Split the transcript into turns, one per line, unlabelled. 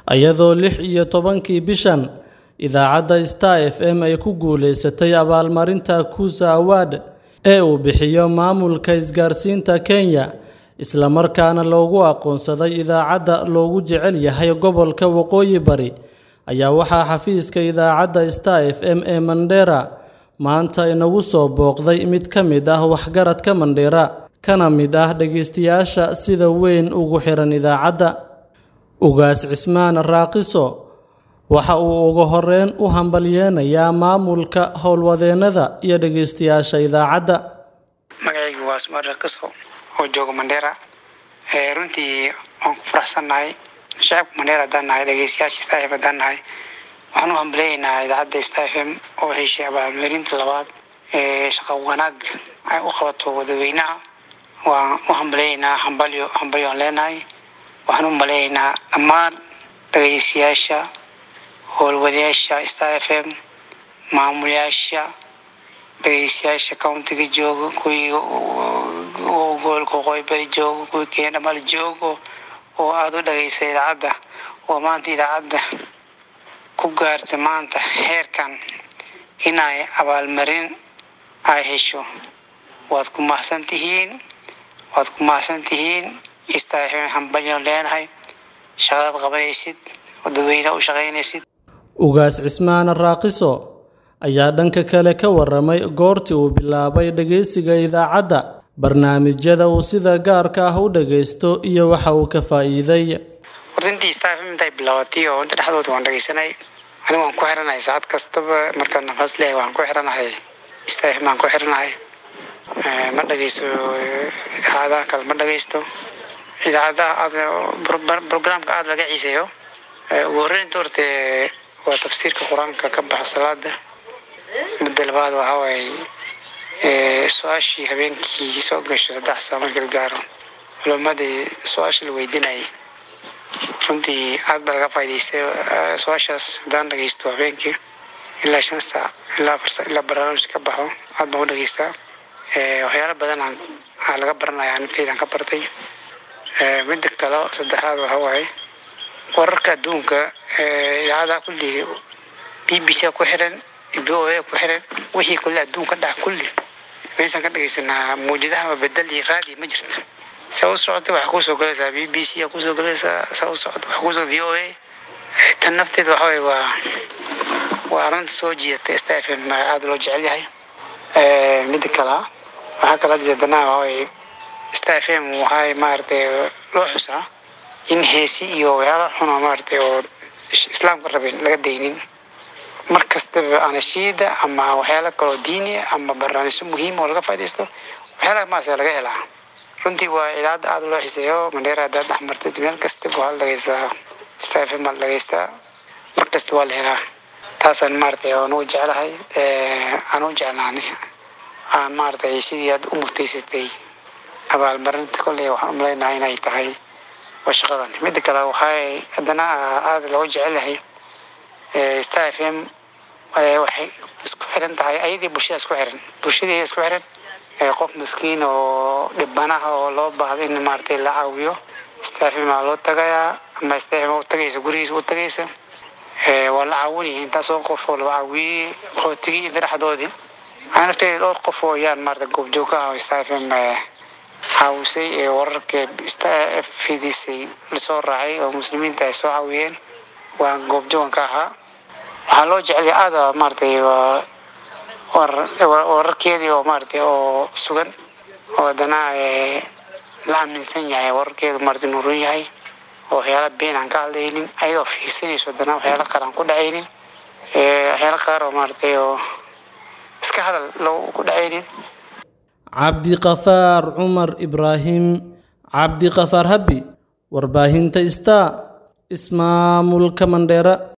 iyadoo lix iyo tobankii bishan idaacadda Star FM ay ku guuleysatay abaalmarinta Kuza Award ee uu bixiyo maamulka isgaarsiinta Kenya isla markaana loogu aqoonsaday idaacadda loogu jecel yahay gobolka Waqooyi Bari ayaa waxaa xafiiska idaacadda Star FM ee Mandera maanta inagu soo booqday mid ka mid ah waxgaradka Mandera kana mid ah dhageystayaasha sida weyn ugu xiran idaacadda Ugaas Cismaan Raaqiso waxa uu ugu horeyn u hambalyeynayaa maamulka howlwadeennada iyo dhageystayaasha idaacadda
magacaygu waa Ismaan Raaqiso oo jooga Mandera runtii waan ku faraxsannahay shacabka Mandera haddaan nahay dhageystayaasha Star FM haddaan nahay waxaan u hambalyeynaa idaacadda Star FM oo heshay abaalmarinta labaad ee shaqo wanaag ay u qabato wadaweynaha waan u hambalyeynaa hambalyo hambalyo aan leenahay waxaan u maleeynaa dhammaan dhageystayaasha howlwadayaasha Star FM maamulayaasha dhageystayaasha countiga jooga kuwii gobolka waqooyi bari jooga kuwii kenya dhamal joogo oo aada u dhageysta idaacadda oo maanta idaacadda ku gaartay maanta heerkan inay abaalmarin ay hesho waad ku mahadsan tihiin waad ku mahadsan tihiin Star FM hambalyo leenahay shaqadaad qabanaysid wadaweynaha u shaqaynaysid
Ugaas Cismaan Raaqiso ayaa dhanka kale ka waramay goortii uu bilaabay dhageysiga idaacadda barnaamijyada uu sida gaarka ah u dhageysto iyo waxa uu ka faa'iiday
wardantii Star FM intay bilaabatay oo inta dhexdooda waan dhageysanay aniga waan ku xiranahay saacad kastaba markaan nafas leeyahay waan ku xiranahay Star FM waan ku xiranahay ma dhageysto idaacadaha kale ma dhageysto idaacadaha aad programka aada laga xiiseeyo ugu horreynta horta waa tafsiirka qur-aanka ka baxa salaada midda labaad waxaa waaye su-aashii habeenkii soo gasho saddex saa markii la gaaro culimadii su-aasha la weydiinayay runtii aad baa laga faa'iidaystay su-aashaas haddaan dhageysto habeenkii ilaa shan saac ilaa afar saac ilaa barnaamij ka baxo aad baan u dhageystaa waxyaalo badan aan aan laga baranaya nafteydan ka bartay midda kale saddexaad waxaa waaye wararka adduunka idaacadaha kulli b b c ku xiran b o a ku xiran wixii kulli adduunka dhac kulli meeshaan ka dhageysanaa mawjadaha bedel iyo raadi ma jirto saa u socota waxaa kusoo galaysaa b b c kusoo galaysaa saa u socota waxaa kusoo v o a tan nafteeda waxa waaye waa waa arrinta soo jiidata Star FM aada loo jecel yahay midda kale waxaa kala jeedana waxaa waaye Star FM waxay maaragtay loo xusaa in heesi iyo waxyaala xun oo maaragtay oo islaamka rabin laga daynin mar kastaba anashiida ama waxyaala kaloo diini ama barnaamijyo muhiim oo laga faaidaysto waxyaalaha maas laga helaa runtii waa idaacadda aada loo xiseeyo mandheera haddaad dhex martid meel kastaba waa la dhageystaa Star FM waa la dhageystaa mar kasta waa la helaa taasaan maaragtay aan ugu jeclahay aan u jeclaanay aan maaragtay sidii aad u mutaysatay abaalmarinta kolley waxaan u maleynahay inay tahay waa shaqadan midda kale waxay haddana aada looga jecel yahay Star FM waxay isku xiran tahay ayadii bulshada isku xiran bulshadii isku xiran qof miskiin oo dhibanaha oo loo baahdo in maaragtay la caawiyo Star FM waa loo tagayaa ama Star FM u tagaysa gurigiisa u tagaysa waa la caawinaya intaasoo qof oo la caawiyey qootigii inta dhexdoodii waxaa nafteeda dhowr qof oo yaan maaragtay goobjoog ka ah oo Star FM caawisay ee wararka Star F fidisay lasoo raacay oo muslimiinta ay soo caawiyeen waan goobjoogan ka ahaa waxaa loo jecel yahay aada maaragtay wararkeedii oo maaragtay oo sugan oo haddana la aaminsan yahay wararkeedu maaragtay nuurun yahay oo waxyaala been aan ka hadlaynin ayadoo fiirsanayso haddana waxyaala qaar aan ku dhacaynin waxyaala qaar oo maaragtay oo iska hadal loo ku dhacaynin
cabdiqafaar cumar ibraahim cabdiqafaar habi warbaahinta Star ismaamulka Mandera